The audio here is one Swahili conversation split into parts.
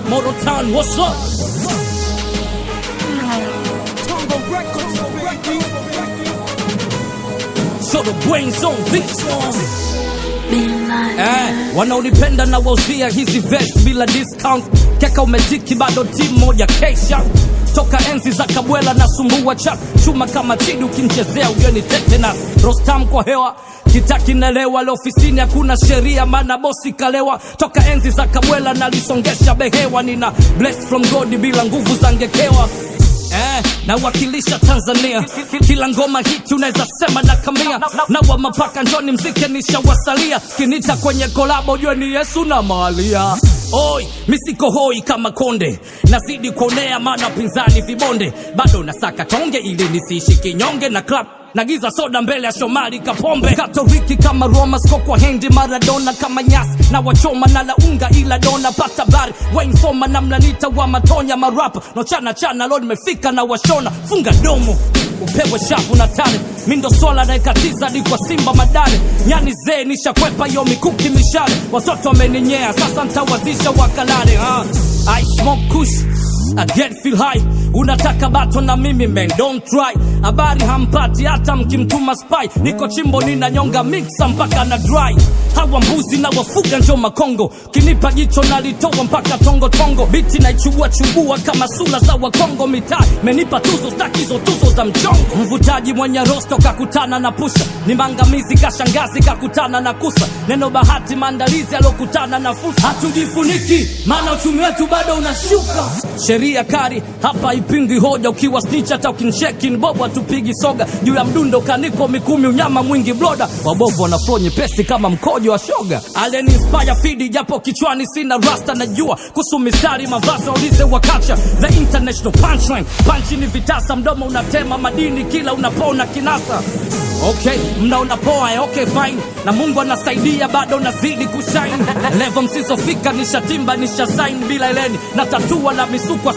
Motor Town, what's up? So the brains on this one. Eh, wanaonipenda na wauzia hizi vest bila discount keka umetiki bado timu moja kesha toka enzi za kabwela na sumbua cha chuma kama chidi ukimchezea ujoni tetanus rostam kwa hewa kitakinelewa leo ofisini hakuna sheria maana bosi kalewa toka enzi za kabwela nalisongesha behewa nina bless from god bila nguvu za ngekewa Eh, nawakilisha Tanzania kila ngoma hiti unaweza sema na kamia na wa mapaka njoni mzike nishawasalia kinita kwenye kolabo jue ni Yesu na Malia Oi, misiko hoi kama konde nazidi kuonea maana pinzani vibonde bado nasaka tonge ili nisiishi kinyonge na club nagiza soda mbele ya Shomari Kapombe Katoliki kama Roma sko kwa hendi Maradona kama nyasi na wachoma na launga ila dona pata bari Wayne Foma na mlanita wa matonya marapa no chana chana leo nimefika na washona funga domo upewe shavu na tare mindo swala naekatiza hadi kwa Simba madare nyani zee nishakwepa yo mikuki mishale watoto wameninyea sasa ntawazisha wakalale ha. I smoke kush I get feel high unataka bato na mimi man don't try habari hampati hata mkimtuma spy niko chimbo ninanyonga mixa mpaka na dry hawa mbuzi na wafuga njo makongo kinipa jicho nalitoa mpaka tongo tongo biti naichubua chubua kama sura za wakongo mitaa menipa tuzo stakizo tuzo za mchongo mvutaji mwenye rosto kakutana na pusha ni mangamizi kashangazi kakutana na kusa neno bahati maandalizi alokutana na fursa hatujifuniki maana uchumi wetu bado unashuka sheria kari hapa ipingi hoja ukiwa snitch hata ukinsheki bobo hatupigi soga juu ya mdundo kaniko mikumi unyama mwingi bloda wabovu wanaflo nyepesi kama mkojo wa shoga aleni inspire fidi japo kichwani sina rasta najua kuhusu mistari mavazi waulize wakacha the international punchline panchi ni vitasa mdomo unatema madini kila unapona kinasa okay mnaona poa eh, okay fine na mungu anasaidia bado nazidi kushine levo msizofika nishatimba nishasain bila eleni na tatua na misukwa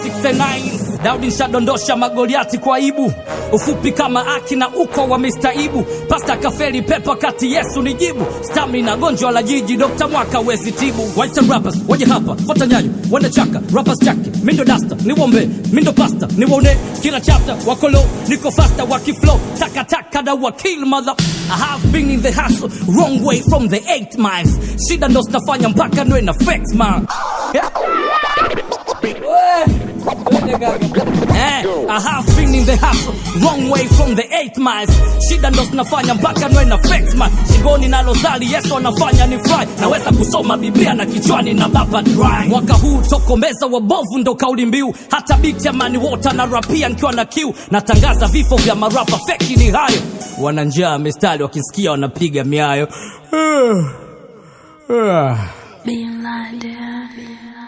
69 daudi nshadondosha magoliati kwa ibu ufupi kama aki na uko wa mistaibu pasta kafeli pepa kati yesu ni jibu stamina gonjwa la jiji dokta mwaka wezi tibu waita rappers waje hapa fota nyayo wende chaka rappers chake mindo dasta niwombe mindo pasta niwone kila chapter wakolo niko fasta wakiflow takataka na wakil mother I have been in the hustle wrong way from the 8 miles shida ndo zinafanya mpaka nwe na flex man yeah. Eh, I have been in the hustle wrong way from the 8 miles shida ndo zinafanya mpaka nwe na flex man shingoni nalozali yesu anafanya ni fry naweza kusoma biblia na kichwani na baba dry mwaka huu tokomeza wabovu ndo kauli mbiu hata biti ya mani wota na rapia nkiwa na kiu natangaza vifo vya marapa feki ni hayo wana njaa mistari wakisikia wanapiga miayo Being blinded.